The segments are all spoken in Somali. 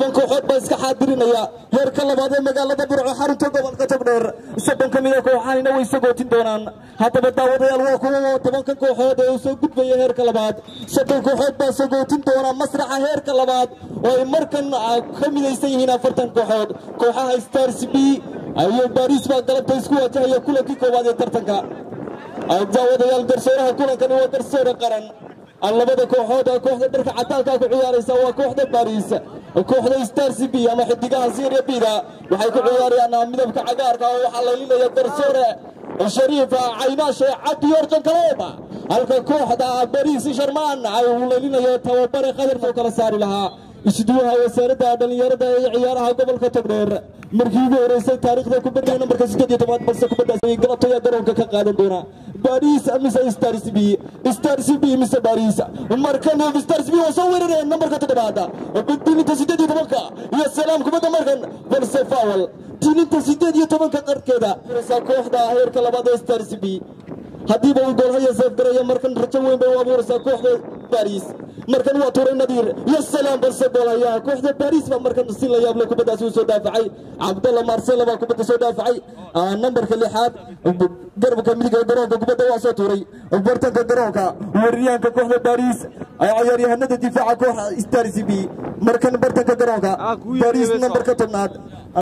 toban kooxood baa iska xaadirinaya heerka labaad ee magaalada burco xarunta gobolka togdheer soddon ka mida kooxahayna way sagootin doonaan haddaba daawadayaal waa kuwa tobanka kooxood ee uu soo gudbaya heerka labaad soddon kooxood baa sagootin doona masraxa heerka labaad oo ay markan ka midaysan yihiin afartan kooxood kooxaha stars b iyo baris baa galabta isku wajahaya kulankii koowaad ee tartanka daawadayaal garsooraha kulankani waa garsoore qaran labada kooxood ee kooxda dharka cadaalka ku ciyaaraysa waa kooxda baris kooxda stars b ama xidigaha syria bida waxay ku ciyaarayaan midabka cagaarka oo waxaa laylinaya garsoore shariif caynaashe cabdi yorjan kaleeba halka kooxda baris sharmaan uu laylinayo tababare qadarkoo kala saari lahaa isduwaha wasaaradda dhallinyarada ee ciyaaraha gobolka togdheer markii ugu horeysay taariikhda kubadda nambarka siddeed iyo tobaad balse kubaddaas galabtaya garoonka ka qaadan doona baris mise stars b stars b mise baris markan stars b waa soo weerarayaan nambarka toddobaad dilinta siddeed iyo tobanka iyo salaam kubadda markan balse fawal dilinta siddeed iyo tobanka qarkeeda kooxda heerka labaad ee stars b haddiiba uu goolhaya seefgaraya markan rajo weyn bay u abuuraysaa kooxda baris markan waa tuuray nadiir iyo salaam balse goolhayaha kooxda baris baa markan si la yaable kubaddaasi uu soo daafacay cabdalla marsela baa kubadda soo daafacay nambarka lixaad garabka midiga garoonka kubadda waa soo tuuray bartanka garoonka weeraryahanka kooxda baris ciyaaryahanada difaaca kooxa stars b markan bartanka garoonka baris nambarka tobnaad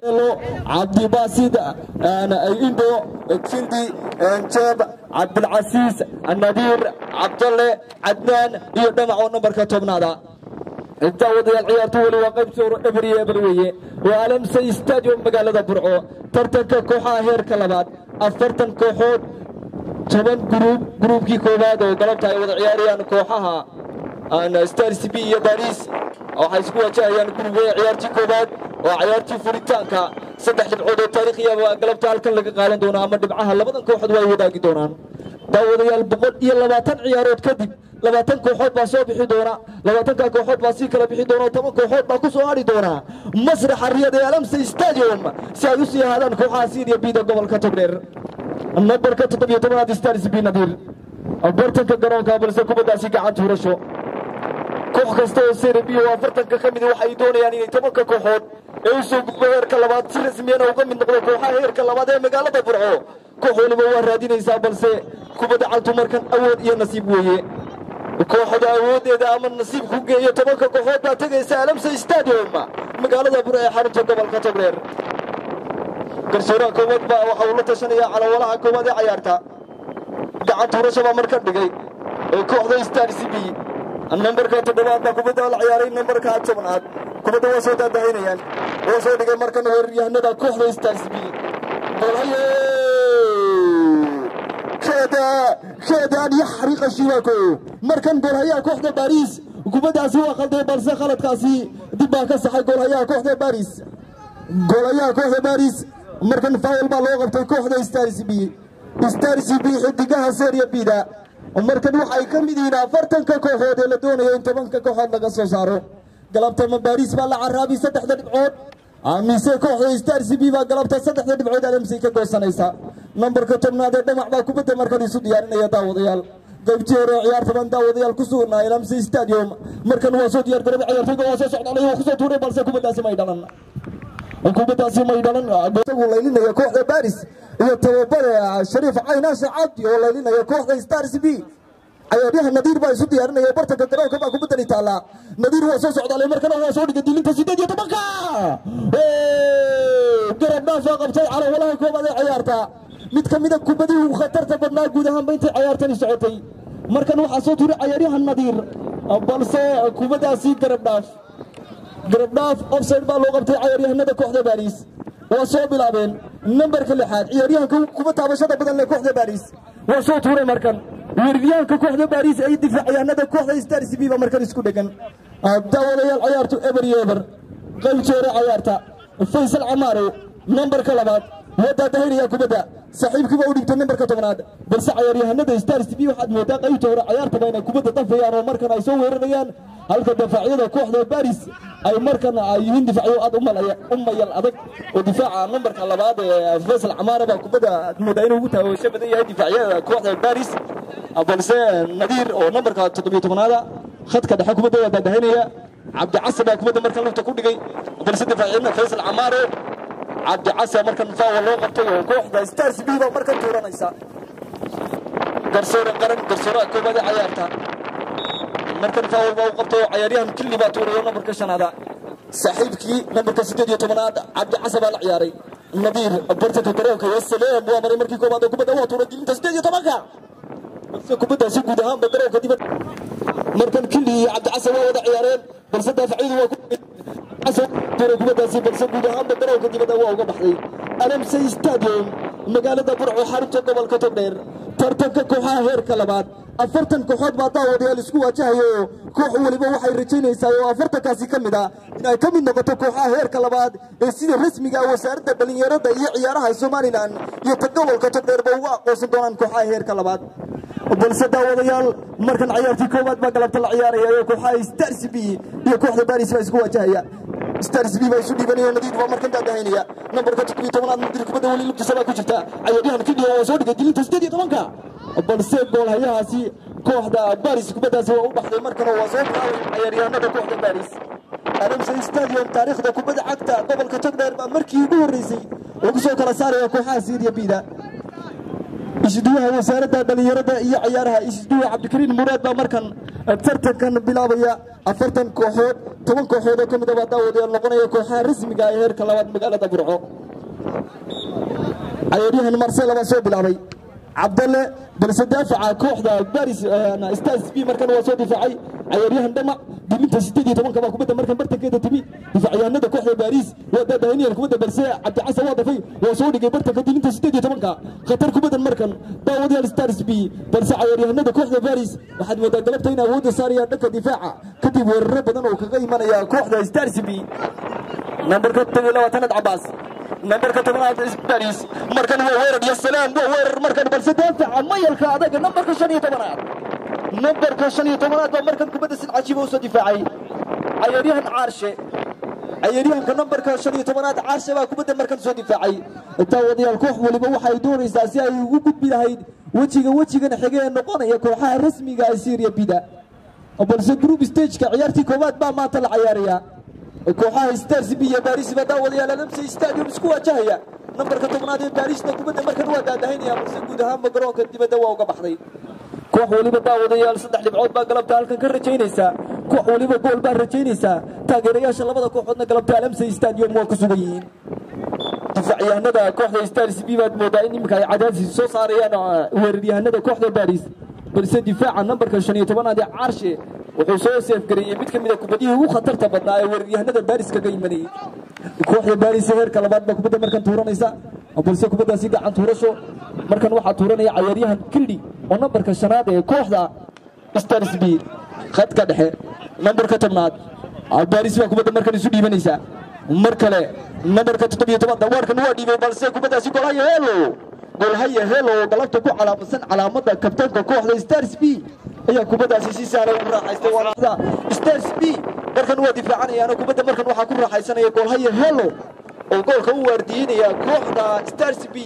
cabdibaasid indo kindi jeeb cabdilcasiis nadiir cabdalle cadnaan iyo dhamac oo nambarka tobnaada daawadayaal ciyaartu weli waa qaybta eber iyo eber weeye waa alamsay stadium magaalada burco tartanka kooxaha heerka labaad afartan kooxood toban gruub gruubkii koowaad oo galabta ay wada ciyaarayaan kooxaha stars b iyo baris waxay isku wajahayaan gruubada ciyaartii koowaad waa ciyaartii furitaanka saddex dhibcood oo taariikhiya galabta halkan laga qaadan doona ama dhibcaha labadan kooxood waa ay wadaagi doonaan daawadayaal boqol iyo labaatan ciyaarood kadib labaatan kooxood baa soo bixi doona labaatanka kooxood baa sii kala bixi doona oo toban kooxood baa ku soo hadhi doona masraxa riyad ee alamsay stadium si ay u sii ahaadaan kooxaha syria bida gobolka togdheer nambarka toddobiyo tobanaad stars b nadiir bartanka garoonka balse kubaddaasi gacan tuurasho koox kasta oo syria b oo afartanka ka mid waxay doonayaan inay tobanka kooxood ee u soo gudbo heerka labaad si rasmiyana uga mid noqdo kooxaha heerka labaad ee magaalada burco koox waliba waa raadinaysaa balse kubadda cagtu markan awood iyo nasiib weeye kooxda awooddeeda ama nasiib ku geeyo tobanka kooxood baa tegaysa alamsa stadium magaalada bur ee xarunta gobolka togdheer garsooraha koowaad baa waxa uu la tashanaya calawalaha koowaad ee cayaarta gacan tuurasho baa markan dhigay ee kooxda stars b nambarka toddobaad baa kubadda la ciyaaray nambarka tobnaad kubadda waa soo daadahaynayaan waa soo dhigay markan weeraryahanada kooxda stars b golhaye keedaan yaxriqa shibaako markan goolhayaha kooxda baris kubaddaasi waa khalday balse khaladkaasi dib baa ka saxay goolhayaha kooxda baris goolhayaha kooxda baris markan faawil baa loo qabtay kooxda stars b stars b xidigaha seria bida markan waxay ka mid yihiin afartanka kooxood ee la doonayo in tobanka kooxood laga soo saaro galabta ma baris baa la caraabi saddexda dhibcood mise kooxda stars b baa galabta saddexda dhibcood alamsay ka goosanaysa nambarka tobnaad ee dhamac baa kubadda markan isu diyaarinaya daawadayaal qaybtii hore ciyaarta baan daawadayaal ku sugnaa alamsay stadium markan waa soo diyaar garoobay ciyaartoyga waa soo socdaalay waa kusoo tuuray balse kubaddaasi may dhalan kubaddaasi may dhalan isagu laylinaya kooxda baris iyo tababare shariif caynaashe cabdi oo laylinaya kooxda stars b ciyaaryaha nadiir baa isu diyaarinaya bartanka garoonka baa kubaddani taallaa nadiir waa soo socdaalay markana waa soo dhigay dilinta siddeed iyo tobanka garab dhaafaa qabtay calawalaha koobaad ee ciyaarta mid ka mida kubadihii uu khatarta badnaa guud ahaanba intay ciyaartani socotay markan waxaa soo tuuray ciyaaryaha nadiir balse kubaddaasi garab dhaaf garab dhaaf offside baa loo qabtay ciyaaryahanada kooxda baris waa soo bilaabeen nambarka lixaad ciyaaryahanka kuba taabashada badan leh kooxda baris waa soo tuuray markan weeraryahanka kooxda baris ay difaacayaanada kooxda stars b ba markan isku dhegan daawadayaal ciyaartu eber iyo eber qaybtii hore ciyaarta faysal camaare nambarka labaad waa daadahaynaya kubadda saaxiibkiiba u dhigtay nambarka tobnaad balse cayaaryahanada stars b waxaad moodaa qaybta hore ciyaartaba inay kubadda dafayaan oo markan ay soo weerarayaan halka dafaacyada kooxda baris ay markan ay yihiin difaacyo aad u mayal adag oo difaaca nambarka labaad ee faysal camaare baa kubadda aad moodaa inuu ugu taawasho badan yahay difaacyada kooxda baris balse nadiir oo nambarka toddobiyo tobnaada khadka dhexe kubadda waa daadahaynaya cabdicasa baa kubadda markan lafta ku dhigay balse difaaciina faysal camaare cabdicasa markan faawa loo qabtay oo kooxda stars b baa markan tuuranaysa garsoore qaran garsoore koobaada cayaarta markan faawal baa u qabtay oo cayaaryahan killi baa tuurayo nambarka shanaada saaxiibkii nambarka siddeed iyo tobanaad cabdicasa baa la ciyaaray nadiir bartanka garoonka wasaleem waa maray markii koobaad oo kubadda waa tuuray dilinta siddeed iyo tobanka balse kubaddaasi guud ahaanba garoonka dibad markan killi iyo cabdicasa waa wada ciyaareen balse daafacyadu waa tuuray kubaddaasi balse guud ahaanba garoonka dibadda waa uga baxday alamsey stadium magaalada burco xarunta gobolka togdheer tartanka kooxaha heerka labaad afartan kooxood baa daawadayaal isku waajahayo koox weliba waxay rajaynaysaa oo afartankaasi ka mid ah in ay ka mid noqoto kooxaha heerka labaad ee sida rasmiga ah wasaaradda dhallinyarada iyo ciyaaraha somalilan iyo ta gobolka togdheerba uga aqoonsan doonaan kooxaha heerka labaad balse daawadayaal markan ciyaartii koowaad baa galabta la ciyaaraya oo kooxaha stars b iyo kooxda baris baa isku waajahaya stars b baa isu dhiibanaya nadiid baa markan daadahaynaya nambarka toddobiyo tobanaad mudir kubadda weli lugtiisa baa ku jirta cayaaryahan kidhiya waa soo dhigay dilinta siddeed iyo tobanka balse goolhayahaasi kooxda baris kubaddaasi waa u baxday markana waa soo bilaabay cayaaryahanada kooxda baris alamsey stadium taariikhda kubadda cagta gobolka togdheer baa markii ugu horreysay lagu soo kala saaraya kooxaha siiriya bida isduwaha wasaaradda dhallinyarada iyo cayaaraha isduwa cabdikariin muraad baa markan tartankan bilaabaya afartan kooxood toban kooxood oo ka mid a baa daawadayaal noqonaya kooxaha rasmiga ee heerka labaad magaalada burco cayaaryahan marsela baa soo bilaabay cabdalle balse daafaca kooxda baris stars b markan waa soo difaacay cayaaryahan dhamac dilinta siddeed iyo tobanka baa kubadda markan bartankeeda timi difaacyahanada kooxda baris waa daadahaynayaan kubadda balse cabdicasa waa dafay waa soo dhigay bartanka dilinta siddeed iyo tobanka khatar kubaddan markan daawadayaal stars b balse cayaaryahanada kooxda baris waxaad moodaa galabta in awoodda saarayaan dhanka difaaca kadib weeraro badan oo kaga imanaya kooxda stars b nambarka todobiyo labaatanaad cabaas nambarka tobanaad baris markan waa weerar iyo salaam waa weerar markan balse daafaca mayalka adaga nambarka shan iyo tobanaad nambarka shan iyo tobanaad baa markan kubadda sid cajiiba usoo difaacay cayaaryahan caarshe cayaaryahanka nambarka shan iyo tobanaad caarshe baa kubadda markan soo difaacay daawadayaal koox waliba waxay doonaysaa si ay ugu gudbi lahayd wejiga wejigan xige ee noqonaya kooxaha rasmiga ee syria bida balse group stageka ciyaartii koowaad baa maanta la cayaaraya kooxaha stars b iyo baris baa daawadayaal alamsey stadium isku waajahaya nambarka tobnaad ee barisna kubadda markan waa daadahaynaya balse guud ahaanba garoonka dibadda waa uga baxday koox weliba daawadayaal saddex dhibcood baa galabta halkan ka rajaynaysaa koox weliba gool baa rajaynaysaa taageerayaasha labada kooxoodna galabta alamsey stadium waa ku sugan yihiin difaacyahanada kooxda stars b baad moodaa in iminka ay cadaadsi soo saarayaan weeraryahanada kooxda baris balse difaaca nambarka shan iyo tobanaad ee caarshe wuxuu soo seefgareeyey mid ka mid a kubadihii ugu khatarta badnaa ee weeraryahanada baris kaga imanayay kooxda baris ee heerka labaad baa kubadda markan tuuranaysa balse kubaddaasi gacan tuurasho markan waxaa tuuranaya cayaaryahan kildhi oo nambarka shanaad ee kooxda stars b khadka dhexe nambarka tobnaad baris baa kubadda markan isu dhiibanaysa mar kale nambarka toddobiyo toban dawaarkan waa dhiibay balse kubaddaasi golhaya helo golhaya helo oo galabta ku calaamadsan calaamadda kabtaanka kooxda stars b ayaa kubaddaasi si sahla ugu raaxaystay waada stars b markan waa difaacanayaan kubadda markan waxaa ku raaxaysanaya golhaya helo oo goolka u waardiyeynaya kooxda stars b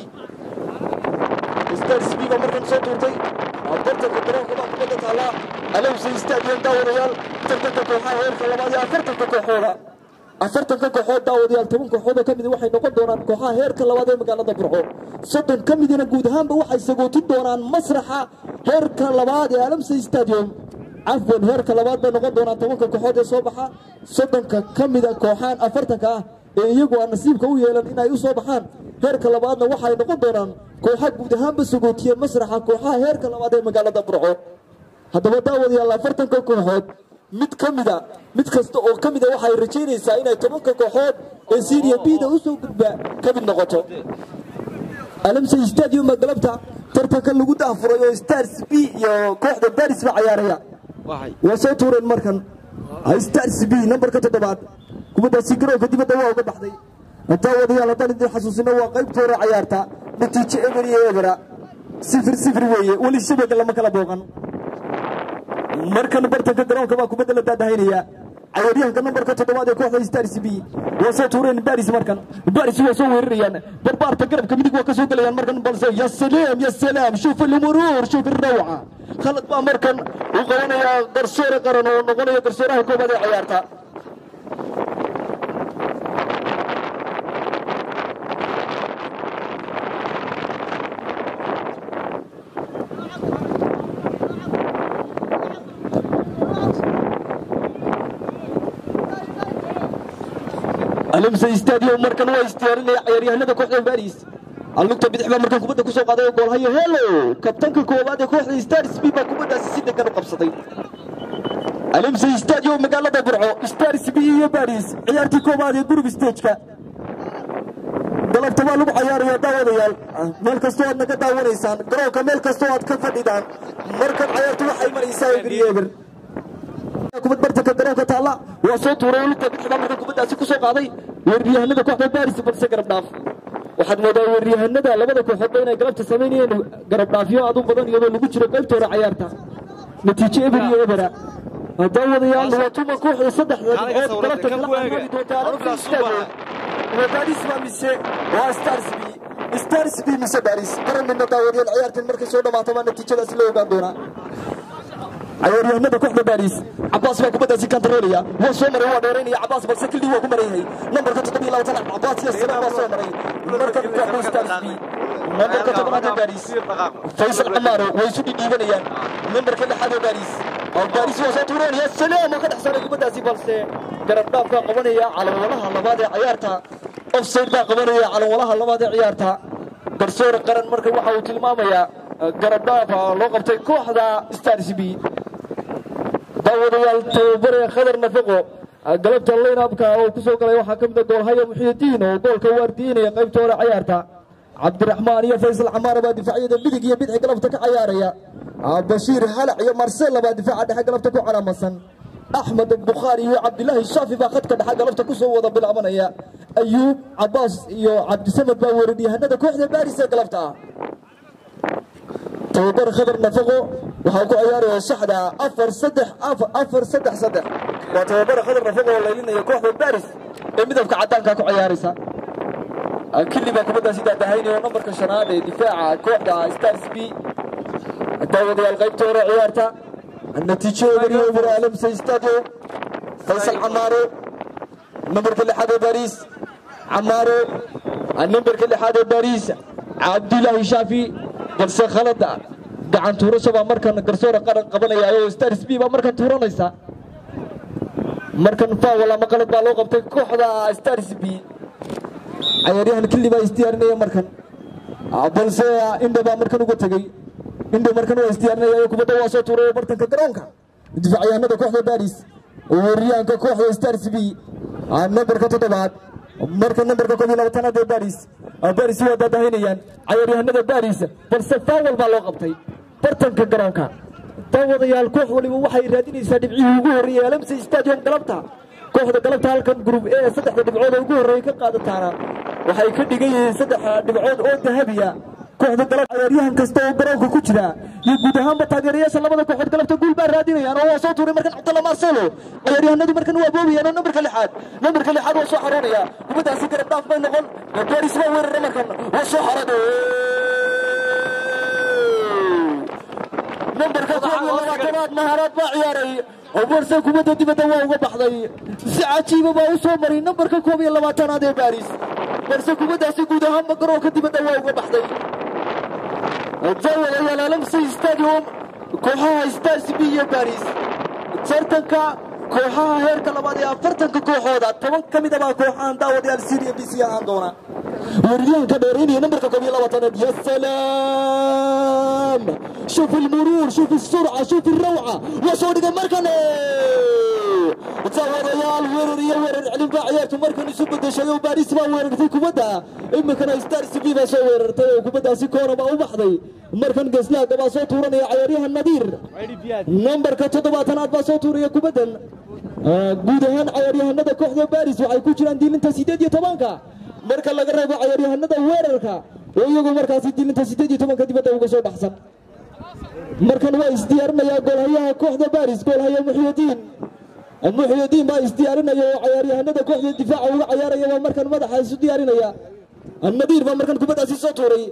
stars b baa markan soo tuurtay bartanka garoonka baa kubadda taallaa alowsay stadium daawadayaal tartanka kooxaha heerka labaad iyo afartanka kooxooda afartanka kooxood daawadayaal toban kooxood oo ka mid waxay noqon doonaan kooxaha heerka labaad ee magaalada burco soddon ka midina guud ahaanba waxay sagootin doonaan masraxa heerka labaad ee alamsey stadium cafwan heerka labaad bay noqon doonaan tobanka kooxood ee soo baxa soddonka ka mida kooxaan afartanka ah ee iyagu aan nasiibka u yeelan inay u soo baxaan heerka labaadna waxay noqon doonaan kooxa guud ahaanba sagootiya masraxa kooxaha heerka labaad ee magaalada burco haddaba daawadayaal afartanka kooxood mid ka mida mid kasta oo ka mida waxay rajaynaysaa inay tobanka kooxood ee syria bida u soo gudba ka mid noqoto alamsey stadium baa galabta tartanka lagu daafuray oo stars b iyo kooxda baris baa cayaaraya waa soo tuureen markan stars b nambarka toddobaad kubaddaasi garoonka dibadda waa uga baxday daawadayaal haddaan idin xasuusino waa qaybta hore cayaarta natiijo eber iyo ebera sifir sifir weeye weli shabaga lama kala booqan markan bartanka garoonka baa kubadda la daadahaynaya cayaaryahanka nambarka toddobaad ee kooxda stars b waa soo tuureen baris markan baris waa soo weerarayaan barbaarta garabka midig waa ka soo gelayaan markan balse ya salaam ya salaam shuf almuruur shuf الروعة khalad baa markan uu qabanayaa garsoore qaran oo noqonaya garsooraha koobaad ee ciyaarta alimsa stadium markan waa istiyaarinaya ciyaaryahanada kooxda baris allugta bidix baa markan kubadda kusoo qaaday oo goolhayo helo kabtanka koowaad ee kooxda star sb baa kubaddaasi si degan u qabsaday alimsa stadium magaalada burco star sb iyo baris ciyaartii koowaad ee group stageka galabta waa lagu cayaaraya daawadayaal meel kastoo aad naga daawanaysaan garoonka meel kastoo aad ka fadhidaan markan cayaartu waxay maraysaa eber iyo eber kubad bartanka garoonka taalla waa soo tuuray lugta bidixda markan kubaddaasi ku soo qaaday weeraryahanada kooxda baris balse garab dhaaf waxaad moodaa weeraryahanada labada kooxoodba inay galabta samaynayeen garab dhaafyo aad u badan iyadoo lagu jiro qaybta hore cayaarta natiijo eber iyo ebera daawadayaal waa tuma kooxda saddexda dhibcood galabta kala camaadi doonta alamsa stadium waa baris baa mise waa stars b stars b mise baris garanayna daawadayaal ciyaartan markay soo dhamaato baa natiijadaasi la ogaan doonaa ciyaaryahanada kooxda baris cabaas baa kubaddaasi kantaroolaya waa soo maray waa dheeraynaya cabaas balse kildii waa ku marayhay nambarka toddobiyo labaatan cabaas iyo sare waa soo maray marka kooxda stars b nambarka tobnaad ee baris faysal camaaro way isu dhidhiibanayaan nambarka lixaad ee baris baris waa soo tuuranaya salaam oo ka dhex saaray kubaddaasi balse garab dhaafkaa qabanaya calanwalaha labaad ee ciyaarta offside baa qabanaya calanwalaha labaad ee ciyaarta garsoore qaran marka waxa uu tilmaamayaa garab dhaafa loo qabtay kooxda stars b daawadayaal tababare khadar nafaqo galabta laynabka oo ku soo galay waxaa ka mid a goolhayo muxiidiin oo goolka waardiinaya qaybta hore cayaarta cabdiraxmaan iyo faysal camaara baa difaacyada midig iyo bidix galabta ka cayaaraya bashiir halac iyo marsella baa difaaca dhexe galabta ku calaamasan axmed bukhaari iyo cabdilaahi shaafi baa khadka dhexe galabta ku soo wada bilaabanaya ayuub cabaas iyo cabdisamed baa weeraryahanada kooxda baaris ee galabta ah tababar khadar nafaqo waxaa ku ciyaaraya saxda afar saddex afar saddex saddex waa tababar khadar nafaqo oo laylinaya kooxda baris ee midabka caddaanka ku ciyaaraysa kili baa kubaddaasi daadahaynaya oo nambarka shanaad ee difaaca kooxda stars b daawadayaal qaybta hore ciyaarta natiijo eberiyo eber alamsa stadium faysal camaaro nambarka lixaad ee baris camaaro nambarka lixaad ee baris cabdulaahi shaafi balse khalada gacan tuurasho baa markan garsoore qaran qabanaya oo stars b baa markan tuuranaysa markan faawal ama qalad baa loo qabtay kooxda stars b cayaaryahan kili baa isdiyaarinaya markan balse indhe baa markan uga tegey indhe markan waa isdiyaarinaya kubadda waa soo tuuray bartanka garoonka difacyahanada kooxda baris weeraryahanka kooxda stars b nambarka toddobaad marka nambarka koob iyo labaatanaad ee baris baris waa daadahaynayaan cayaaryahanada baris balse faawal baa loo qabtay bartanka garoonka daawadayaal koox waliba waxay raadinaysaa dhibcihii ugu horreeyey alamsa stadium galabta kooxda galabta halkan group ee saddexda dhibcood oo ugu horreeyey ka qaadataana waxay ka dhigan yihiin saddex dhibcood oo dahabiya kooxda galab ciyaaryahan kasta oo garoonka ku jira iyo guud ahaanba taageerayaasha labada kooxood galabta guul baa raadinayaan oo waa soo tuuray markan cabdalla marcelo ciyaaryahanadu markan waa boobayaan oo nambarka lixaad nambarka lixaad waa soo xaroonaya kubaddaasi garab dhaaf bay noqon baris waa weerara markan waa soo xarade nambarka koob iyo labaatanaad maharaad baa ciyaaray balse kubadda dibadda waa uga baxday si cajiiba baa u soo maray nambarka koob iyo labaatanaad ee baris balse kubaddaasi guud ahaanba garoonka dibadda waa uga baxday daawadayaal alamsi stadium kooxaha stars b iyo baris tartanka kooxaha heerka labaad ee afartanka kooxooda toban ka mida baa kooxahan daawadayaal syria b c ahaan doona weeraryahanka dheeraynaya nambarka koob iyo labaatanaad ya salaam shuf ilmuruur shuf isurca shuf ilrawca waa soo dhigay markan daawadayaal weerar iyo weerar celin baa ciyaartu markan isu bedeshay oo baris baa weerartay kubadda iminkana stars b baa soo weerartay oo kubaddaasi koona baa u baxday markan geslaaga baa soo tuuranaya cayaaryahan nadiir nambarka toddobaatanaad baa soo tuuraya kubaddan guud ahaan cayaaryahanada kooxda baris waxay ku jiraan diilinta sideed iyo tobanka marka laga reebo cayaaryahanada weerarka oo iyagu markaasi diilinta sideed iyo tobanka dibadda uga soo baxsan markan waa isdiyaarinayaa goolhayaha kooxda baris goolhaya muxyidiin muxyidiin baa isdiyaarinaya oo cayaaryahanada kooxda difaaca uga cayaaraya baa markan madaxa isu diyaarinaya nadiir baa markan kubaddaasi soo tuuray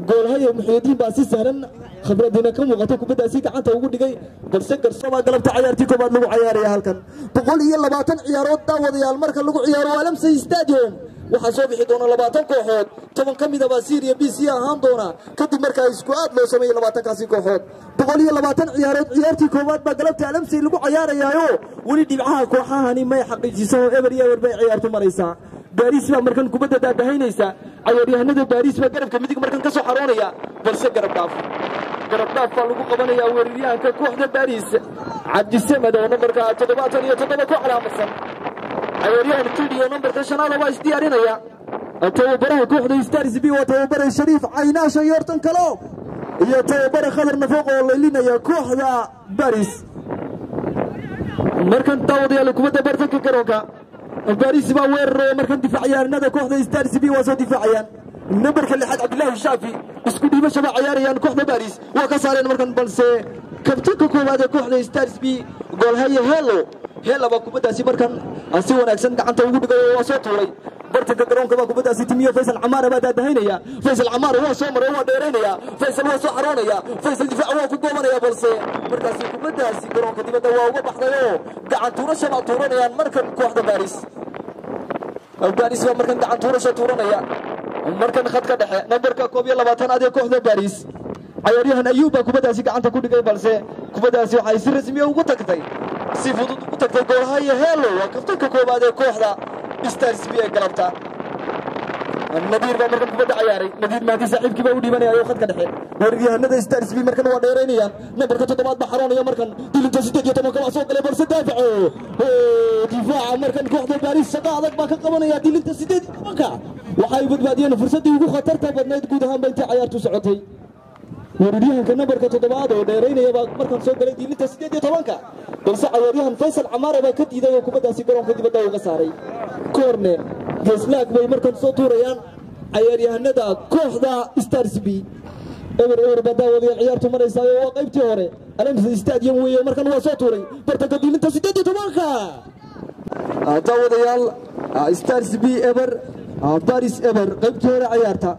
goolhaya muxyidiin baa si sahlan khibradiina ka muuqato kubaddaasi gacanta ugu dhigay balse garsoobaa galabta cayaartii koobaad lagu cayaaraya halkan boqol iyo labaatan ciyaarood daawadayaal marka lagu ciyaaro alamsay stadium waxaa soo bixi doona labaatan kooxood toban ka midaba syria b c ahaan doona kadib markaa isku aad loo sameeyey labaatankaasi kooxood boqol iyo labaatan ciyaarood ciyaartii koowaad baa galabta alamsay lagu cayaarayaayo weli dhibcaha kooxahani may xaqiijiso eber iyo eber bay ciyaartu maraysaa baariis baa markan kubadda daadahaynaysa cayaaryahanada baariis baa garabka midig markan ka soo xaroonaya balse garab dhaaf garab dhaaf baa lagu qabanaya weeraryahanka kooxda baariis cabdisamed oo nambarka toddobaatan iyo toddoba ku calaamadsan cayaaryahan kidi oo nambarka shanaada waa isdiyaarinaya tababaraha kooxda stars b waa tababare shariif caynaasha yoortan kalo iyo tababare khadar nafooq oo laylinaya kooxda baris markan daawadayaal kubadda bartanka garoonka baris baa weeraraya markan difaacayaanada kooxda stars b waa soo difaacayaan nambarka lixaad cabdilaahi shaafi isku dhiibasha baa cayaarayaan kooxda baris waa ka saareen markan balse kabtanka koowaad ee kooxda stars b goolhaye helo hela baa kubaddaasi markan si wanaagsan gacanta ugu dhigay oo waa soo tuuray bartanka garoonka baa kubaddaasi timiyo faysal camaara baa daadahaynaya faysal camaar waa soo maray waa dheeraynaya faysal waa soo xaroonaya faysal difaac waa ku goobanaya balse markaasi kubaddaasi garoonka dibadda waa uga baxday oo gacan tuurasha baa tuuranayaan markan kooxda baaris baaris baa markan gacan tuurasha tuuranaya markan khadka dhexe nambarka koob iyo labaatanaad ee kooxda baaris cayaaryahan ayuub baa kubaddaasi gacanta ku dhigay balse kubaddaasi waxay si rasmiya ugu tagtay si fudud ugu tagtay goolhaya helo waa kaftanka koowaad ee kooxda stars b ee galabta nadiir baa markan kubadda cayaaray nadiir maadi saaxiibkii baa u dhiibanaya oo khadka dhexe weeraryahanada stars b markan waa dheeraynayaan nambarka toddobaad baa xaroonaya markan dilinta siddeed iyo tobanka waa soo galay balse daafaco difaaca markan kooxda baaris shaqa adag baa ka qabanaya dilinta siddeed iyo tobanka waxay badbaadiyeen fursaddii ugu khatarta badnayd guud ahaanba intii cayaartu socotay weeraryahanka nambarka toddobaad oo dheeraynaya baa markan soo galay diilinta siddeed iyo tobanka balse cayaaryahan faysal camaare baa ka diiday oo kubaddaasi garoonka dibadda uga saaray koorne geeslaag bay markan soo tuurayaan cayaaryahanada kooxda stars b eber eber baa daawadayaal ciyaartu maraysaa oo waa qaybtii hore alamsa stadium weeye markan waa soo tuuray bartanka diilinta siddeed iyo tobanka daawadayaal stars b eber baris eber qaybtii hore ciyaarta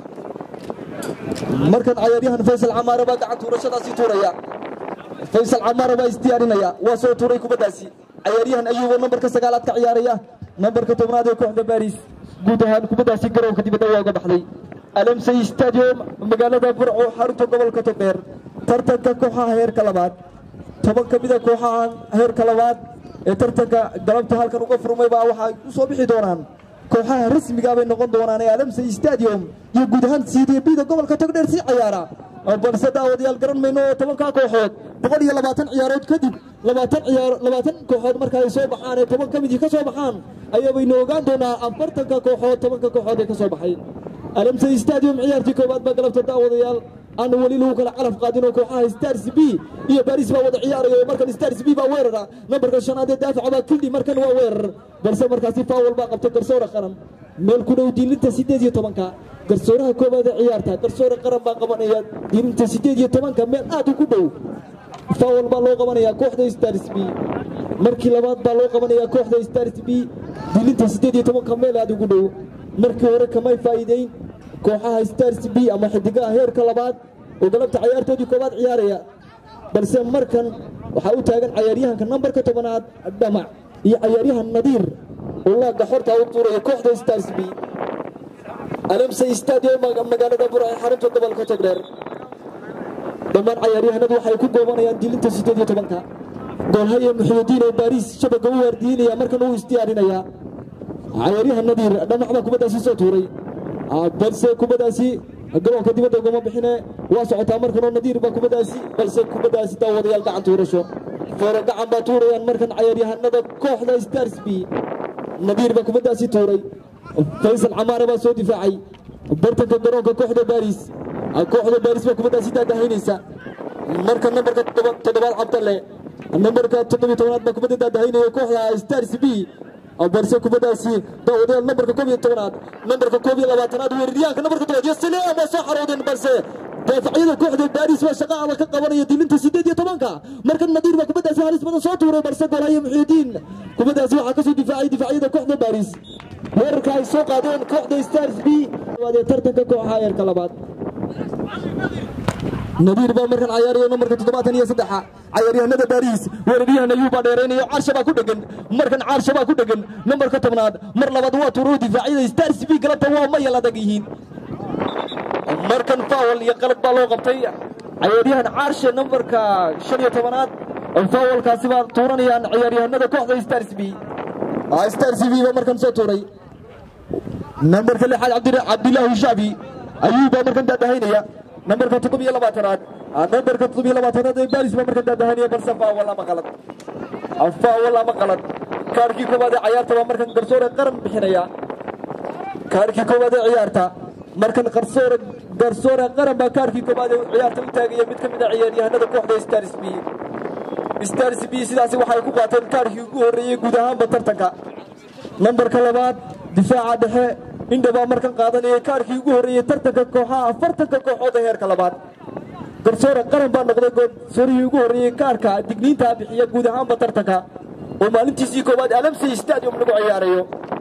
markan cayaaryahan faysal camaare baa gacan tuurashadaasi tuuraya faysal camaare baa isdiyaarinaya waa soo tuuray kubaddaasi cayaaryahan ayuuboo nambarka sagaalaad ka ciyaaraya nambarka tobnaad ee kooxda baris guud ahaan kubaddaasi garoonka dibadda waa uga baxday alamsay stadium magaalada burco xarunta gobolka togdheer tartanka kooxaha heerka labaad toban ka mida kooxaha heerka labaad ee tartanka galabta halkan uga furmay baa waxay u soo bixi doonaan kooxaha rasmiga bay noqon doonaan ee alamsay stadium iyo guud ahaan cdbda gobolka togdheer sii cayaara balse daawadayaal garan mayno oo tobankaa kooxood boqol iyo labaatan ciyaarood kadib labaatan ciyaar labaatan kooxood marka ay soo baxaan ee toban ka midii ka soo baxaan ayaabaynu ogaan doonaa afartanka kooxood tobanka kooxood ee ka soo baxay alamsay stadium ciyaartii koowaad baa galabta daawadayaal aan weli lagu kala calaf qaadin oo kooxaha stars b iyo baris baa wada ciyaaraya oo markan stars b baa weerara nambarka shanaad ee daafaca baa kildhi markan waa weerar balse markaasi faawal baa qabta garsoora qaran meel ku dhow diilinta siddeed iyo tobanka garsooraha koowaad ee ciyaarta garsoore qaran baa qabanaya diilinta siddeed iyo tobanka meel aad ugu dhow faawal baa loo qabanaya kooxda stars b markii labaad baa loo qabanaya kooxda stars b diilinta siddeed iyo tobanka meel aad ugu dhow markii hore kamay faa'iideyn kooxaha stars b ama xidigaha heerka labaad oo galabta cayaartoodii koowaad ciyaaraya balse markan waxaa u taagan cayaaryahanka nambarka tobanaad dhamac iyo cayaaryahan nadiir oo laaga xorta u tuuraya kooxda stars b alamsay stadium magaalada bura ee xarunta gobolka togdheer dhammaan cayaaryahanadu waxay ku goobanayaan dilinta siddeed iyo tobanka goolhaye muxuudiin oo baariis shabaga u waardiinaya markan uu isdiyaarinayaa cayaaryahan nadiir dhamac baa kubaddaasi soo tuuray balse kubaddaasi garoonka dibadda ugama bixine waa socotaa markanoo nadiir baa kubaddaasi balse kubaddaasi daawadayaal gacan tuurasho foore gacan baa tuurayaan markan cayaaryahanada kooxda stars b nadiir baa kubaddaasi tuuray faysal camaare baa soo difaacay bartanka garoonka kooxda baris kooxda baris baa kubaddaasi daadahaynaysa marka nambarka toddobaad cabdalle nambarka toddobiyo tobanaad baa kubadda daadahaynaya kooxda stars b balse kubaddaasi daawadayaal nambarka koob iyo tobanaad nambarka koob iyo labaatanaad weeraryahanka nambarka tobaad iyo sileam baa soo xaroodeen balse daafacyada kooxda baris baa shaqa adag ka qabanaya dilinta siddeed iyo tobanka markan nadiir baa kubaddaasi halis badan soo tuuray balse golhaye muxiidiin kubaddaasi waxaa kasoo difaacay difaacyada kooxda baris weerarka ay soo qaadeen kooxda stars b ee tartanka kooxaha heerka labaad nadiir baa markan cayaarayo nambarka toddobaatan iyo saddexa cayaaryahanada baariis weeraryahan ayuu baa dheeraynayo caarsha baa ku dhegan markan caarsha baa ku dhegan nambarka tobnaad mar labaad waa tuuro difaacyada stars b galabta waa mayal adag yihiin markan faawal iyo qalad baa loo qabtay cayaaryahan caarshe nambarka shan iyo tobanaad faawalkaasi baa tuuranayaan ciyaaryahanada kooxda stars b stars b baa markan soo tuuray nambarka lixaad cabdilaahi shaabi ayuu baa markan daadahaynaya nambarka toddob iyo labaatanaad nambarka toddob iyo labaatanaad ee baaris baa markan daadahaynaya balse faawal ama qalad faawal ama qalad kaarkii koowaad ee ciyaarta baa markan garsoore qaran bixinaya kaarkii koowaad ee ciyaarta markan garsoore garsoore qaran baa kaarkii koowaad ee ciyaarta u taagaya mid ka mid a ciyaaryahanada kooxda stars b stars b sidaasi waxay ku qaateen kaarkii ugu horreeyey guud ahaanba tartanka nambarka labaad difaaca dhexe indha baa markan qaadanayay kaarkii ugu horreeyey tartanka kooxaha afartanka kooxood ee heerka labaad garsoore qaran baa noqday garsoorihii ugu horreeyey kaarka digniintaa bixiya guud ahaanba tartanka oo maalintiisii koowaad alamsey stadium lagu ciyaarayo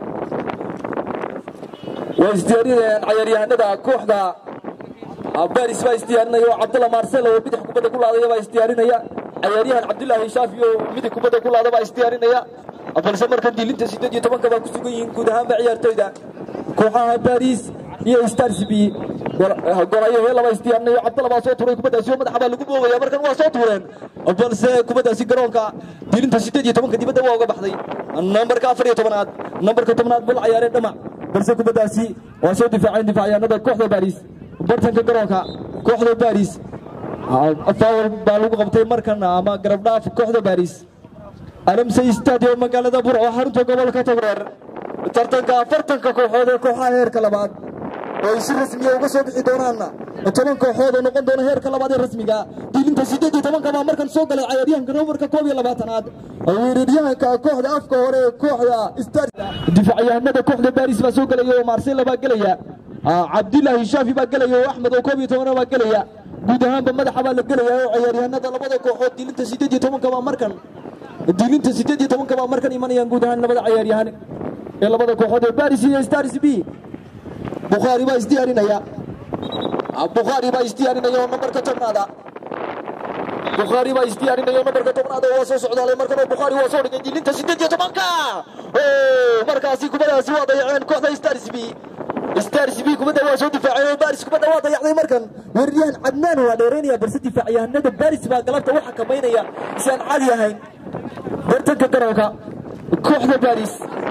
waa isdiyaarinayaan cayaaryahanada kooxda baris baa isdiyaarinaya oo cabdalla marcel oo bidix kubadda ku laadaya baa isdiyaarinaya cayaaryahan cabdulaahi shaafi oo midig kubadda ku laada baa isdiyaarinaya balse markan diilinta siddeed iyo tobanka baa ku sugan yihiin guud ahaanba ciyaartoyda kooxaha baris iyo stars b gorayo heela baa isdiyaarinayo cabdalla baa soo tuuray kubaddaasi oo madaxa baa lagu boogaya markan waa soo tuureen balse kubaddaasi garoonka diilinta siddeed iyo tobanka dibadda waa uga baxday nambarka afar iyo tobanaad nambarka tobnaad bal cayaaree dhamac balse kubaddaasi waa soo difaaceen difaacayaanada kooxda baris bartanka garoonka kooxda baris faawal baa lagu qabtay markan ama garabdhaaf kooxda baris alamsey stadium magaalada burco xarunta gobolka togreer tartanka afartanka kooxood ee kooxaha heerka labaad oo ay si rasmiya uga soo bixi doonaan toban kooxood oo noqon doona heerka labaad ee rasmiga diilinta siddeed iyo tobanka baa markan soo galay cayaaryahanka nambarka koob iyo labaatanaad weeraryahanka kooxda afka hore ee kooxda star difacyahanada kooxda baris baa soo gelaya oo marsela baa gelaya cabdilaahi shaafi baa gelaya oo axmed oo koob iyo tobana baa gelaya guud ahaanba madaxa baa la gelaya oo ciyaaryahanada labada kooxood diilinta siddeed iyo tobanka baa markan diilinta siddeed iyo tobanka baa markan imanayaan guud ahaan labada cayaaryahan ee labada kooxood ee baris iyo stars b bukhaari baa isdiyaarinaya bukhaari baa isdiyaarinaya oo nambarka tobnaada bukhaari baa isdiyaarinaya oo nambarka tobnaada waa soo socdaalay markan oo bukhaari waa soo dhigay diilinta siddeed iyo tobanka markaasi kubadaasi waa dayaceen kooxda stars b stars b kubadda waa soo difaaceen oo baris kubadda waa dayacday markan weeraryahan cadnaan waa dheeraynaya balse difaacyahanada baris baa galabta u xakamaynaya si aan caadi ahayn bartanka garoonka kooxda baris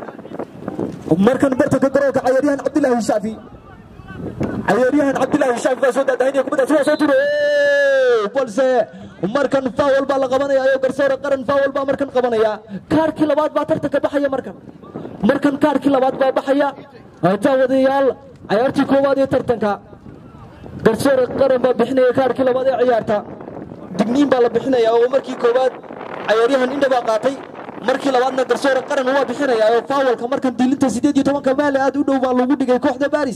markan bartanka garoonka cayaaryahan cabdilaahi shaafi cayaaryahan cabdilaahi shaafi baa soo daadahaynaya kubaddaasi waa soo turo balse markan faawal baa la qabanaya oo garsoore qaran faawal baa markan qabanaya kaarkii labaad baa tartanka baxaya markan markan kaarkii labaad baa baxaya daawadayaal cayaartii koowaad ee tartanka garsoore qaran baa bixinaya kaarkii labaad ee ciyaarta digniin baa la bixinaya oo markii koowaad cayaaryahan indha baa qaatay markii labaadna garsoore qaran waa bixinaya oo faawalka markan diilinta siddeed iyo tobanka maali aad u dhow baa lagu dhigay kooxda baris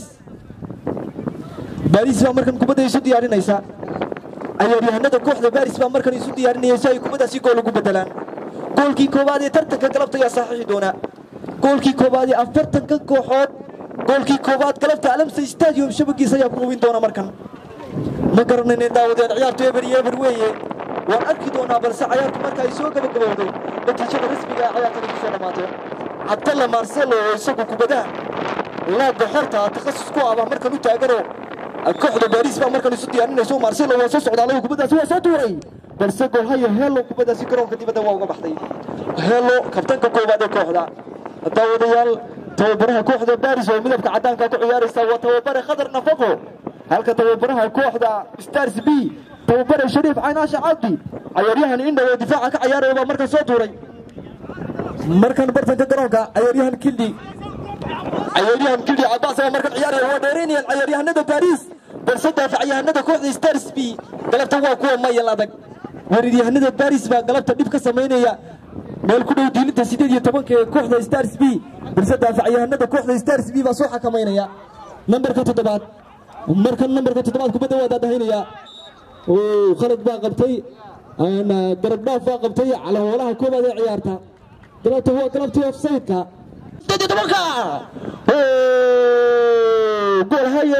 baris baa markan kubadda isu diyaarinaysa cayaaryahanada kooxda baris baa markan isu diyaarinaya si ay kubaddaasi gool ugu bedelaan goolkii koowaad ee tartanka galabta ayaa saxiixi doona goolkii koowaad ee afartanka kooxood goolkii koowaad galabta alamsa stadium shabagiisa ayaa ku hubin doona markan ma garanayna daawadeen ciyaartu eber iyo eber weeye waan arki doonaa balse cayaartu marka ay soo gabagabowday natiijada rasmiga ee cayaartani kusoo dhammaato cabdalla marcelo oo isagu kubadaha laagga xorta takhasus ku aba markan u taagano kooxda baris baa markan isu diyaarinayso marcelo waa soo socdaalay kubaddaasi waa soo tuuray balse golhayo helo kubaddaasi garoonka dibadda waa uga baxday helo kabtanka koowaad ee kooxda daawadayaal tababaraha kooxda baris oo midabka caddaanka ku ciyaaraysa waa tababare khadar nafaqo halka tababaraha kooxda stars b tababare shariif caynaasha cabdi cayaaryahan indha oo difaaca ka cayaaraya baa markan soo tuuray markan bartanka garoonka cayaaryahan kildhi cayaaryahan kildhi cabaas baa markan ciyaaraya waa dheeraynayaan cayaaryahanada baris balse daafacyahanada kooxda stars b galabta waa kuwa mayal adag weeraryahanada baris baa galabta dhib ka samaynaya meel ku dhow diilinta siddeed iyo tobanka ee kooxda stars b balse daafacyahanada kooxda stars b baa soo xakamaynaya nambarka toddobaad markan nambarka toddobaad kubadda waa daadahaynaya khalad baa qabtay garab dhaaf baa qabtay calahoolaha koobaad ee ciyaarta galabta waa galabtii offsaydka siddeed iyo tobanka gool haye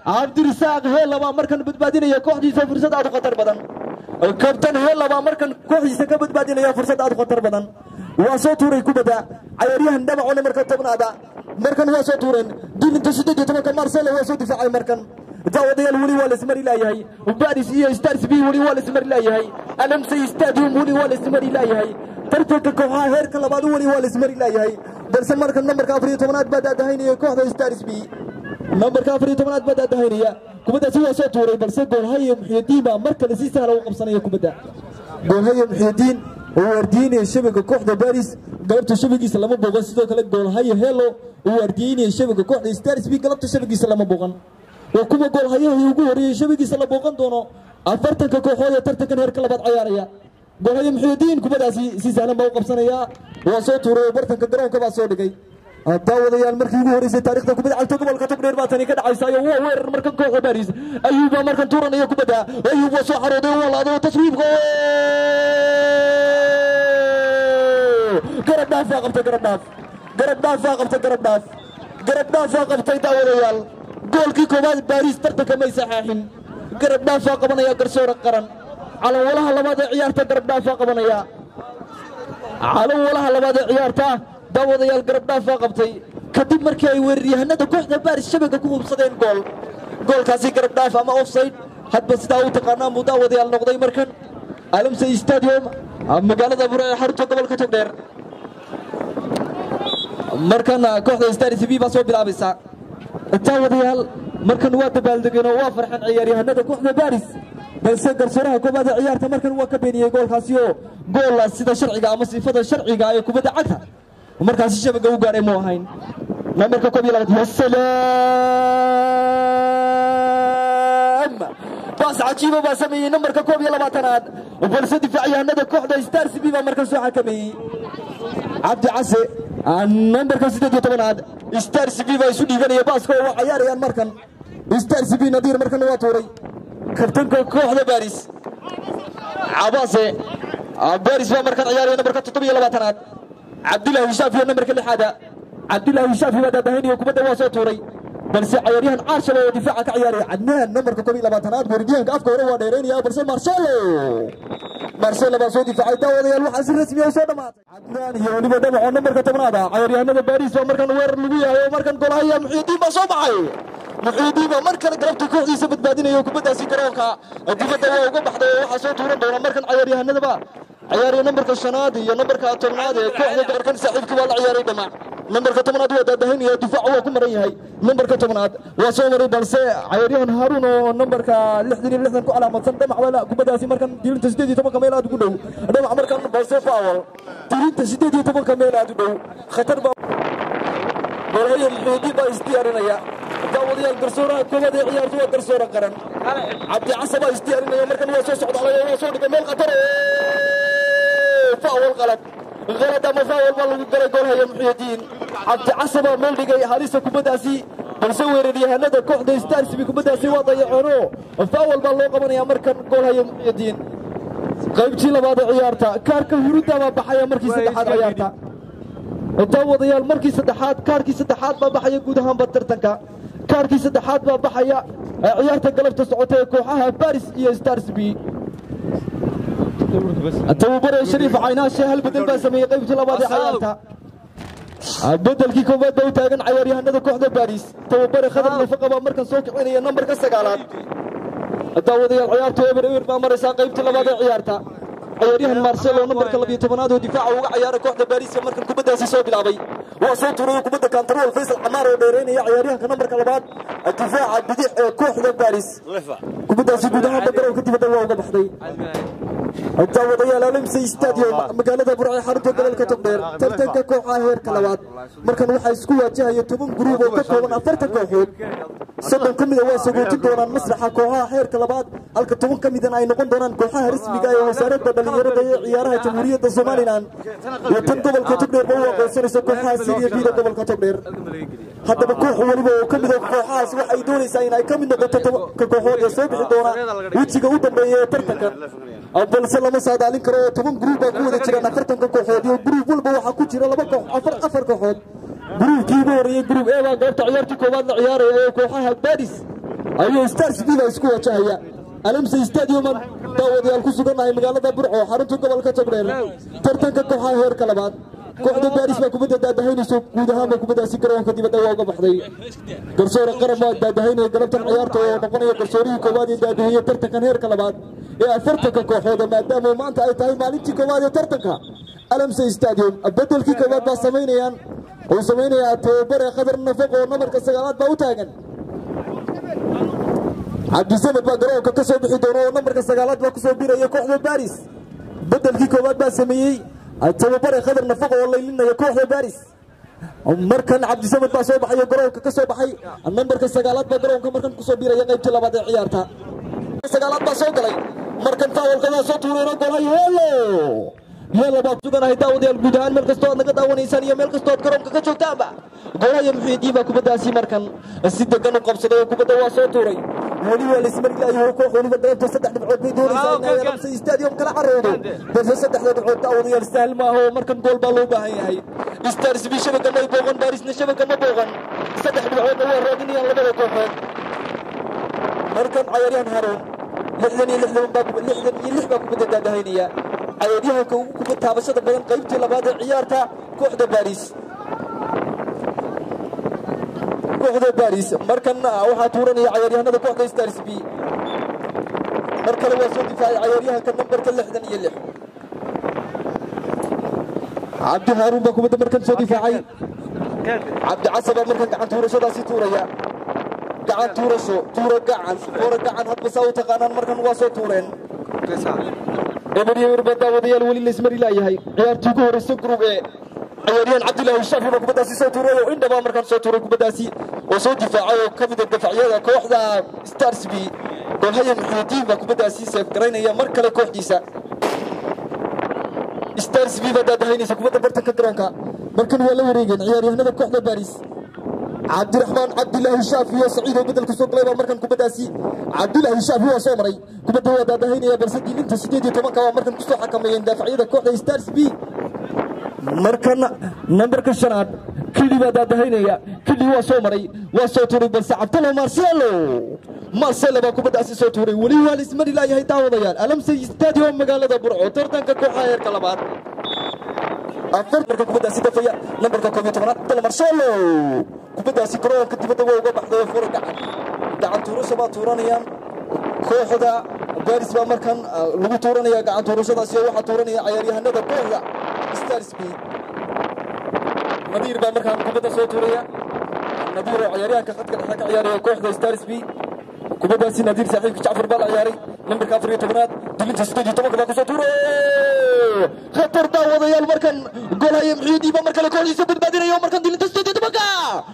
cabdirisaaq heella baa markan badbaadinaya kooxdiisa fursad aad u khatar badan kabtan heella baa markan kooxdiisa ka badbaadinaya fursad aad u khatar badan waa soo tuuray kubadda cayaaryahan dhabacone marka tobnaada markan waa soo tuureen dilinta siddeed iyo tobanka marcelo waa soo difaacay markan daawadayaal weli waa laismari laayahay baris iyo stars b weli waa laismari laayahay alamsay stadium weli waa laismari laayahay tartanka kooxaha heerka labaad weli waa laismari laayahay balse markan nambarka afar iyo tobanaad baa daadahaynaya kooxda stars b nambarka afar iyo tobanaad baa daadahaynaya kubaddaasi waa soo tuuray balse goolhaye muxyidiin baa mar kale si sahla u qabsanaya kubadda goolhaye muxyidiin oo waardiyeynaya shabaga kooxda baris galabta shabagiisa lama booqan sidoo kale goolhaye helo oo waardiyeynaya shabaga kooxda stars b galabta shabagiisa lama booqan waa kuwa goolhayahii ugu horreeyey shabagiisa la booqan doono afartanka kooxood ee tartankan heerka labaad cayaaraya goolhaye muxyidiin kubadaasi si sahlan baa u qabsanaya waa soo tuuray oo bartanka garoonka baa soo dhigay daawadayaal markii ugu horeysay taarikhda kubadda cagta gobolka togdheer baa tani ka dhacaysayo waa weerar markan kooxda baris ayuub baa markan tuuranaya kubadda ayuub waa soo xarooday waa laado taswiibka garab dhaafaa qabtay garab dhaaf garab dhaafaa qabtay garab dhaaf garab dhaafaa qabtay daawadayaal goolkii koowaad baris tartanka may saxaaxin garab dhaafaa qabanaya garsoora qaran calanwalaha labaad ee ciyaarta garab dhaafaa qabanaya calanwalaha labaad ee ciyaarta daawadayaal garab dhaafaa qabtay kadib markii ay weeraryahanada kooxda baris shabaga ku hubsadeen gool goolkaasi garab dhaaf ama offside hadba sidaa u taqaanaa muu daawadayaal noqday markan alamsay stadium magaalada bure ee xarunta gobolka togdheer markan kooxda stars b baa soo bilaabaysa daawadayaal markan waa dabaaldegeen oo waa farxeen ciyaaryahanada kooxda baris balse garsooraha koobaad ee ciyaarta markan waa ka beeniyey goolkaasi oo gool sida sharciga ama sifada sharciga ee kubadda cagta markaasi shabaga u gaaray mu ahayn nambarka koob iyo labaad wasalaam baas cajiiba baa sameeyey nambarka koob iyo labaatanaad balse difaacyahanada kooxda stars b baa markan soo xakameeyey cabdi case nambarka siddeed iyo tobanaad stars b baa isu dhiibanaya baaska oo waa cayaarayaan markan stars b nadiir markan waa tuuray kabtanka kooxda baris cabaase baris baa markan ciyaaraya nambarka toddoba iyo labaatanaad cabdilaahi hishaafi oo nambarka lixaada cabdilaahi hishaafi baa daadahaynayo kubadda waa soo tuuray balse cayaaryahan caarshaba oo difaaca ka ciyaaraya cadnaan nambarka koob iyo labaatanaad weeraryahanka afka hore waa dheeraynaya balse marcelo marcelo baa soo difaacay daawadayaal waxaa si rasmi ah soo dhammaatay cadnaan iyo weliba dhamaco nambarka tobnaada cayaaryahanada baris baa markan weerar lagu yahay oo markan golhaya muxyidiin baa soo baxay muxyidiin baa mar kale galabta kooxdiisa badbaadinaya kubaddaasi garoonka dibadda waa uga baxday oo waxaa soo tuuran doona markan cayaaryahanadaba ciyaaraya nambarka shanaad iyo nambarka tobnaad ee kooxda gobolkan saaxiibkii waa la ciyaaray dhamac nambarka tobnaad waa daadahaynaya difaac waa ku maran yahay nambarka tobnaad waa soo maray balse cayaaryahan haaruun oo nambarka lixdan iyo lixdan ku calaamadsan dhamac waa kubaddaasi markan dilinta siddeed iyo tobanka meel aad ugu dhow dhamac markan balse faawal dilinta siddeed iyo tobanka meel aad u dhow khatar baa golhayo muxuudiin baa isdiyaarinaya daawadayaal garsooraha koowaad ee ciyaartu waa garsoora qaran cabdi casa baa isdiyaarinaya markan waa soo socdaalay waa soo dhigay meel khatar faawal qalad qalad ama faawal baa lagu galay goolhaya muxyidiin cabdi casa baa meel dhigay halista kubaddaasi balse weeraryahanada kooxda starsbi kubaddaasi waa dayacoono faawal baa loo qabanaya markan goolhaya muxyidiin qaybtii labaad ee ciyaarta kaarka hurudda baa baxaya markii saddexaad ciyaarta daawadayaal markii saddexaad kaarkii saddexaad baa baxaya guud ahaanba tartanka kaarkii saddexaad baa baxaya ciyaarta galabta socota ee kooxaha baris iyo stars b tababare shariif caynaashe hal bedel baa sameeyey qaybtii labaad ee ciyaarta bedelkii koowaad baa u taagan cayaaryahanada kooxda baris tababare khadar nafaqa baa markan soo kicinaya nambarka sagaalaad daawadayaal ciyaartu eber eber baa maraysaa qaybtii labaad ee ciyaarta ciyaaryahan marcelo nambarka labiyo tobanaad oo difaaca uga ciyaara kooxda baris markan kubaddaasi soo bilaabay waa soo tuuray kubadda kantarool faysal camaar oo dheeraynaya ciyaaryahanka nambarka labaad difaaca bidix ee kooxda baris kubaddaasi guud ahaanba garoonka dibadda waa uga baxday daawadayaal alamsay stadium magaalada burce xarunta gobolka togdheer tartanka kooxaha heerka labaad markan waxaa isku waajahaya toban guruub oo ka kooban afartan kooxood soddon ka mida waa sagootin doonaan masraxa kooxaha heerka labaad halka toban ka midana ay noqon doonaan kooxaha rasmiga ee wasaaradda dhallinyarada ee ciyaaraha jamhuuriyadda somalilan iyo tan gobolka togdheer ba u aqoonsanayso kooxaha siriya biida gobolka togdheer haddaba koox weliba oo ka mida kooxahaas waxay doonaysaa in ay ka mid noqoto tobanka kooxood ee soo bixi doona wejiga u dambeeya ee tartankan balse lama saadaalin karo oo toban gruub baa ku wada jiraan afartanka kooxood iyo gruub walba waxaa ku jira laba koox afar afar kooxood gruubkii ugu horreeyey gruub e baa goobta ciyaartii koowaad la ciyaaraya ee kooxaha baris ayuu stars bida isku wajahaya alamse stadiuman daawadayaal ku sugannahay magaalada burco xarunta gobolka togdheer tartanka kooxaha heerka labaad kooxda baaris baa kubadda daadahaynayso guud ahaanba kubaddaasi garoonka dibadda waa uga baxday garsoore qaran waa daadahaynaya galabtan ciyaarta oo noqonaya garsoorihii koowaad ee daadaheeye tartankan heerka labaad ee afartanka kooxooda maadaama maanta ay tahay maalintii koowaad ee tartanka alamse stadium bedelkii koowaad baa samaynayaan uu samaynayaa tababare qadar nafaq oo nabarka sagaalaad baa u taagan cabdisamed baa garoonka ka soo bixi doona oo nambarka sagaalaad baa kusoo biraya kooxda baris bedelkii koowaad baa sameeyey tababare qadar nafaq oo laylinaya kooxda baris markan cabdisamed baa soo baxayo garoonka ka soo baxay nambarka sagaalaad baa garoonka markan kusoo biraya qaybtii labaad ee ciyaarta sagaalaad baa soo galay markan faawalkadaa soo tuurayna golay helo yeela baa suganahay daawadayaal guud ahaan meel kastoo aad naga daawanaysaan iyo meel kastoo aad garoonka ka joogtaanba golaya muxiidiin baa kubaddaasi markan si degan u qabsaday oo kubadda waa soo tuuray weli waa laismarilaayaho koox weliba galabta saddex dhibcood bay doonaysaa inay galamsa stadium kala caroodo balse saddexda dhibcood daawadayaal sahal maaha oo markan gool baa loo baahan yahay stars bi shabaga may booqan baarisna shabaga ma booqan saddex dhibcoodna waa raadinayaan labada kooxood markan cayaaryahan haroon lixdan iyo lixdan baa lixdan iyo lix baa kubadda daadahaynaya cayaaryahanka ugu kubad taabashada badan qaybtii labaad ee ciyaarta kooxda baris kooxda baris markan waxaa tuuranaya cayaaryahanada kooxda stars b mar kale waa soo difaacay cayaaryahanka nambarka lixdan iyo lix cabdi haaruun baa kubadda markan soo difaacay cabdi casabaa markan gacan tuurashadaasi tuuraya gacan tuurasho tuura gacan tuura gacan hadba saa u taqaanaan markan waa soo tuureen eber iyo eber baa daawadayaal weli laysmari laayahay ciyaartii ugu horeysa group ee ciyaaryahan cabdilaahi shaafi baa kubaddaasi soo tuuray oo indhabaa markaan soo tuuray kubaddaasi oo soo difaacay oo ka mida dafacyada kooxda stars b golhaya muxiidiin baa kubaddaasi seef garaynaya mar kale kooxdiisa stars b baa daadahaynaysa kubadda bartanka garoonka markan waa la wareegeen ciyaaryahanada kooxda baris cabdiraxmaan cabdilaahi shaafi iyo saciid oo bedel kusoo galay baa markan kubaddaasi cabdilaahi shaafi waa soo maray kubadda waa daadahaynaya balse diilinta sideed iyo tobanka waa markan kusoo xakameeyeen daafacyada kooxda stars b markan nambarka shanaad kili baa daadahaynaya kili waa soo maray waa soo tuuray balse cabdalo marcelo marcelo baa kubaddaasi soo tuuray weli waa laismari laayahay daawadayaal alamse stadium magaalada burco tartanka kooxaha heerka labaad afar marka kubaddaasi dafaya nambarka koob iyo tobanaad cabdalo marcelo kubaddaasi garoonka dibadda waa uga baxday fura gacan gacan tuurasho baa tuuranayaan kooxda baris baa markan lagu tuuranaya gacan tuurashadaasi oo waxaa tuuranaya cayaaryahanada kooxda stars b nadiir baa markaan kubadda soo tuuraya nadiir oo cayaaryahanka khadka dhexe ka ciyaaraya kooxda stars b kubaddaasi nadiir saaxiibka jacfar baa la ciyaaray nambarka afar iyo tobanaad dilinta siddeed iyo tobanka baa kusoo tuuray khatar daawadayaal markan golhaya muxiidii baa mar kale kooxdiisa badbaadinaya oo markan dilinta siddeed iyo tobanka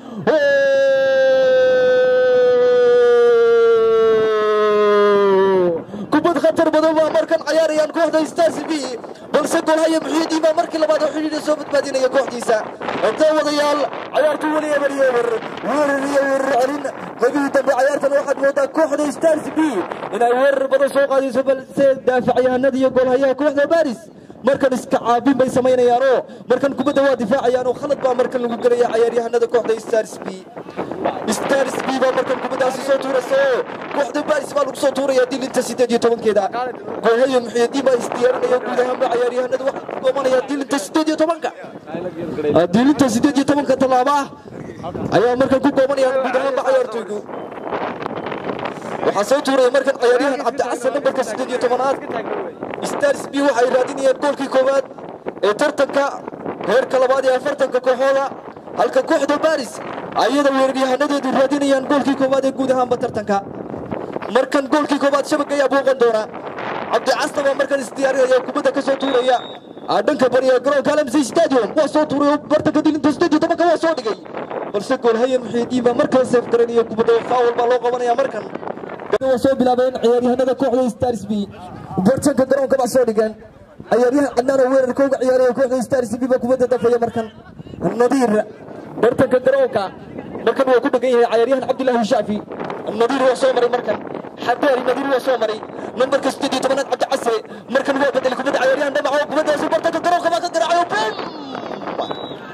kubad khatar badan baa markan cayaarayaan kooxda stars b balse golhaya muxiidiin baa markii labaad oo xidhiidha soo badbaadinaya kooxdiisa daawadayaal cayaartu weli eber iyo eber weerar iyo weerar celin qeybihii dambe cayaartan waxaad moodaa kooxda stars b inay weerar badan soo qaadayso balse daafacyahanada iyo golhayaha kooxda baris markan iska caabin bay samaynayaanoo markan kubadda waa difaacayaanoo khalad baa markan lagu gelaya cayaaryahanada kooxda stars b stars b baa markan kubaddaasi soo tuuraysa oo kooxda baris baa lagu soo tuuraya dilinta siddeed iyo tobankeeda golhaya muxiidiin baa isdiyaarinaya guud ahaanba cayaaryahanada waxaa ku goomanaya dilinta siddeed iyo tobanka dilinta siddeed iyo tobanka tallaaba ah ayaa markan ku goomanaya guud ahaanba cayaartooygu waxaa soo tuuraya markan cayaaryahan cabdicasar nambarka siddeed iyo tobanaad stars b waxay raadinayaan goolkii koowaad ee tartanka heerka labaad ee afartanka kooxooda halka kooxda baris ayada weeraryahanadeedu raadinayaan goolkii koowaad ee guud ahaanba tartanka markan goolkii koowaad shabag ayaa booqan doona cabdicasta baa markan isdiyaarinaya kubadda ka soo tuuraya dhanka bariya garoonka alamsey stadium waa soo tuuray oo bartanka dilinta siddeed iyo tobanka waa soo dhigay balse goolhayan muxiidiin baa mar kale seef garanaya kubadda faawal baa loo qabanaya markan waa soo bilaabeen ciyaaryahanada kooxda stars b bartanka garoonka baa soo dhigeen ciyaaryahan cadnaan oo weerarka uga ciyaaraya kooxda stars b baa kubadda dafaya markan nadiir bartanka garoonka markan waa ku dhegan yahay cayaaryahan cabdilaahi shaafi nadiir waa soo maray markan xadaari nadiir waa soo maray nambarka siddeed iyo tobanaad cabdi case markan waa bedelay kubadda cayaaryahan dhamac oo kubaddaasi bartanka garoonka baa ka garaacay oo bum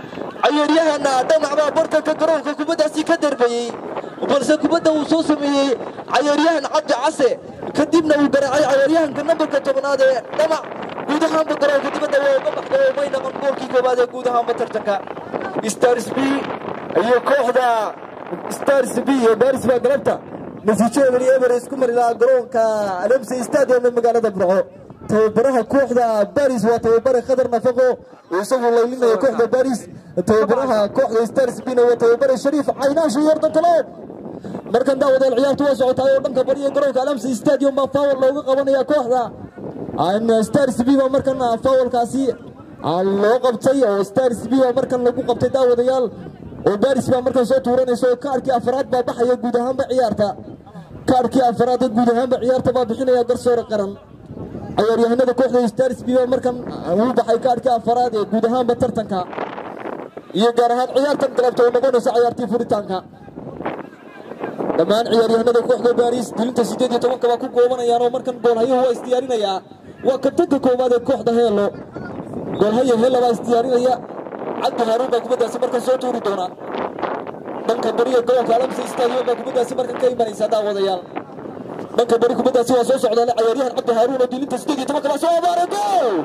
cayaaryahana dhamac baa bartanka garoonka kubaddaasi ka darbayey balse kubadda uu soo sameeyey cayaaryahan cabdi case kadibna uu garaacay cayaaryahanka nambarka tobnaad ee dhamac guud ahaanba garoonka dibadda waa uga baxday oo may naqon goolkii koowaad ee guud ahaanba tartanka stars b iyo kooxda stars b iyo baris baa galabta natiijadani eber isku mari lahaa garoonka alemse stadium ee magaalada burco tababaraha kooxda baris waa tababare khadar nafaqo oo isagu laylinaya kooxda baris tababaraha kooxda stars bina waa tababare shariif caynaash iyo ordantalood markan daawadeel ciyaartu waa socotaay oo dhanka bariya garoonka alamse stadium baa faawal looga qabanaya kooxda stars b baa markan faawalkaasi loo qabtay oo stars b baa markan lagu qabtay daawadayaal oo baris baa markan soo tuuranaysa oo kaarkii afraad baa baxaya guud ahaanba ciyaarta kaarkii afraad ee guud ahaanba ciyaarta baa bixinaya garsoore qaran cayaaryahanada kooxda stars b baa markan uu baxay kaarkii afraad ee guud ahaanba tartanka iyo gaar ahaan ciyaartan galabta oo noqonaysa ciyaartii furitaanka dhammaan ciyaaryahanada kooxda baris dilinta siddeed iyo tobanka baa ku goobanayaan oo markan goolhayuhu waa isdiyaarinayaa waa kabtanka koowaad ee kooxda heelo goolhayo heelo baa isdiyaarinaya cabdi haaruun baa kubaddaasi markan soo tuuri doona dhanka bariga gobolka alamse stadium baa kubaddaasi markan ka imanaysa daawadayaal dhanka bari kubaddaasi waa soo socdaale cayaaryahan cabdi haaruun oo dilinta siddeed iyo tobanka baa soo abaaray gool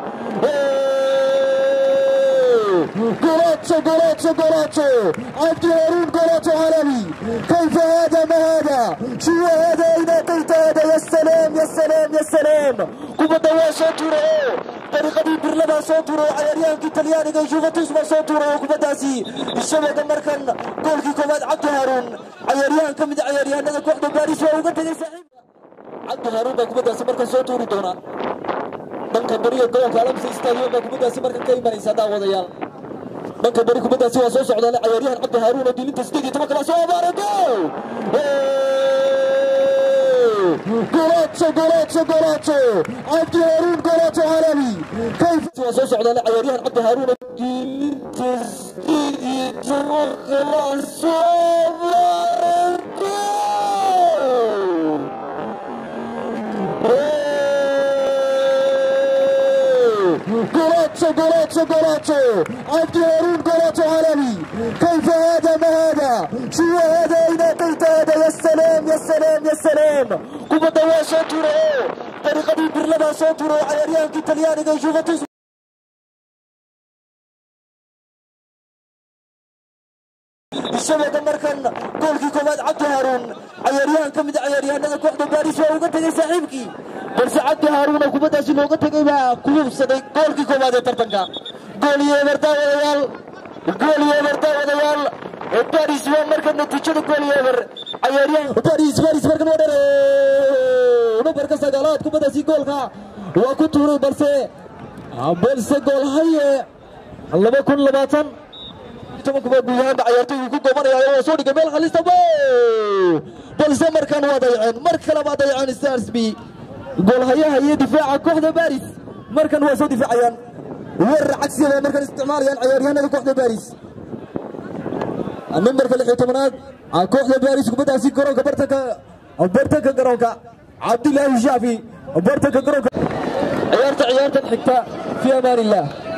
جولاتشو جولاتشو جولاتشو عبد هارون جولاتشو عالمي كيف هذا ما هذا شو هذا اين اتيت هذا يا سلام يا سلام يا سلام كوبا waa soo tuuro dariiqadii birlabaa soo tuuro cayaaryaankii talyaaniga juventus baa soo tuuro kubaddaasi shabaga markan goolkii koowaad cabdi haaruun cayaaryahan ka mid a cayaaryahanada kooxda baaris waa uga tegay saaxiibka cabdi haaruun baa kubaddaasi markan soo tuuri doona dhanka bariga gobolka alamse stadium baa kubaddaasi markan ka imanaysa daawadayaal dhanka bari kubaddaasi waa soo socdaale cayaaryahan cabdi haaruun oo dilinta siddeed iyo tobanka baa soo abaaray gool جولاتشو جولاتشو جولاتشو عبد هارون جولاتشو عالمي كيف waa soo socdaale cayaaryahan cabdi haaruun oo dilinta siddeed iyo tobanka baa soo abaaray gool جولاتشو جولاتشو جولاتشو عبد هارون جولاتشو عالمي كيف هذا ما هذا شو هذا اين اتيت هذا يا سلام يا سلام يا سلام كوبا waa soo tuuro dariiqadii birlabaa soo tuuro cayaaryaankii talyaaniga juventus shabaga markan goolkii koowaad cabdi haaruun cayaaryahan ka mid a cayaaryahanada kooxda baaris waa uga tegay saaxiibkii balse cabdi haaruun oo kubaddaasi looga tegay baa ku hubsaday goolkii koowaad ee tartanka gool iyo eber daawadayaal gool iyo eber daawadayaal baris waa markan natiijada gool iyo eber cayaaryahan baris baris markan waa dhere numbarka sagaalaad kubaddaasi goolka waa ku tuuray balse balse goolhaye laba kun labaatan tobankuba guud ahaanba cayaartoygu ku goobanaya waa soo dhigay meel halista balse markan waa dayaceen mar kale baa dayaceen stars b goolhayaha iyo difaaca kooxda baris markan waa soo difaacayaan weerar cagsiya bay markan isticmaalayaan cayaaryahanada kooxda baris numbarka lix iyo tobanaad kooxda baris kubaddaasi garoonka bartanka bartanka garoonka cabdilaahi shaafi bartanka garoonka ciyaarta ciyaartan xigta fi amaan illah